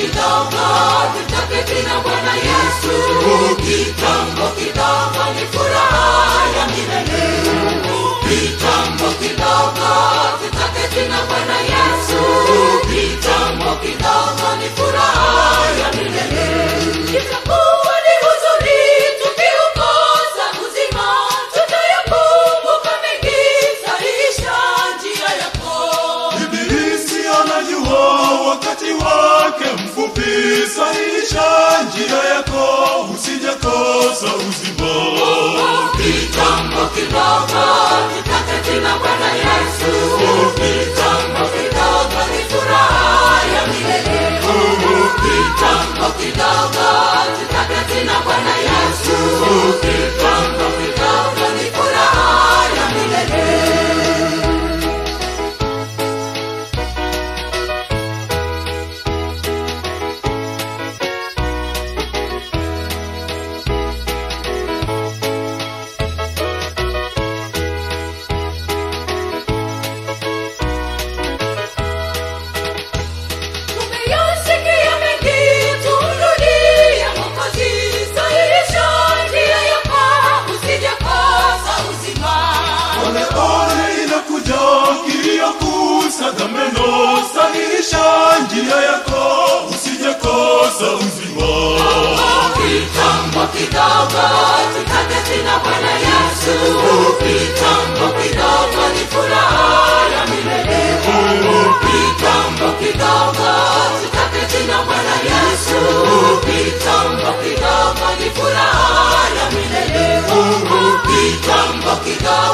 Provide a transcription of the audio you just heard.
kidogo tutaketi na bwana yesu kitambo kidogo ni furaha ya milele kitambo kidogo tutaketi na bwana yesu kitambo kidogo ni furaha ya milele itakuwa ni huzuni tukiukosa uzima tutayakumbuka mengi sahihisha njia yako Ibilisi anajua wakati wake mfupi, sahihisha njia yako, usijakosa uzima. kitambo kidogo tutaketi na bwana yesu kitambo kidogo ni furaha ya milele kitambo kidogo tutaketi na bwana yesu kitambo kidogo ni furaha ya milele tumeyasikia mengi tumrudie mwokozi sahihisha njia yako usijakosa uzima Ole ole inakuja kilio kusaga meno, sahihisha njia yako, usijakosa uzima. kitambo kidogo tutaketi na bwana yesu kitambo kidogo ni furaha ya milele kitambo kidogo tutaketi na bwana yesu kitambo kidogo ni furaha ya milele kitambo kidogo